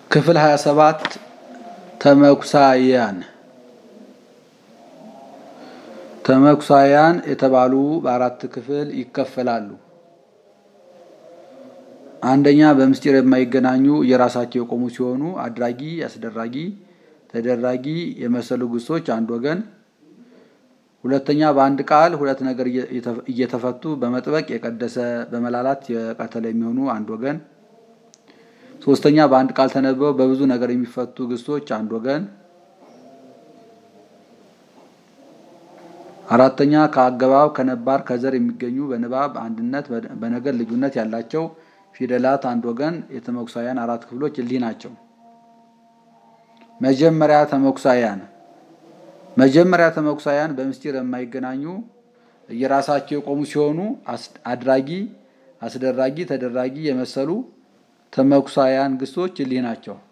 ክፍል 27 ተመኩሳያን ተመኩሳያን የተባሉ በአራት ክፍል ይከፈላሉ። አንደኛ በምስጢር የማይገናኙ የራሳቸው የቆሙ ሲሆኑ አድራጊ፣ አስደራጊ፣ ተደራጊ የመሰሉ ግሶች አንድ ወገን። ሁለተኛ በአንድ ቃል ሁለት ነገር እየተፈቱ በመጥበቅ የቀደሰ በመላላት የቀተለ የሚሆኑ አንድ ወገን። ሶስተኛ በአንድ ቃል ተነበው በብዙ ነገር የሚፈቱ ግሶች አንድ ወገን። አራተኛ ከአገባብ ከነባር ከዘር የሚገኙ በንባብ አንድነት በነገር ልዩነት ያላቸው ፊደላት አንድ ወገን። የተመኩሳያን አራት ክፍሎች እሊህ ናቸው። መጀመሪያ ተመኩሳያን መጀመሪያ ተመኩሳያን በምስጢር የማይገናኙ የራሳቸው የቆሙ ሲሆኑ አድራጊ፣ አስደራጊ፣ ተደራጊ የመሰሉ ተመኩሳያን ግሶች እሊህ ናቸው።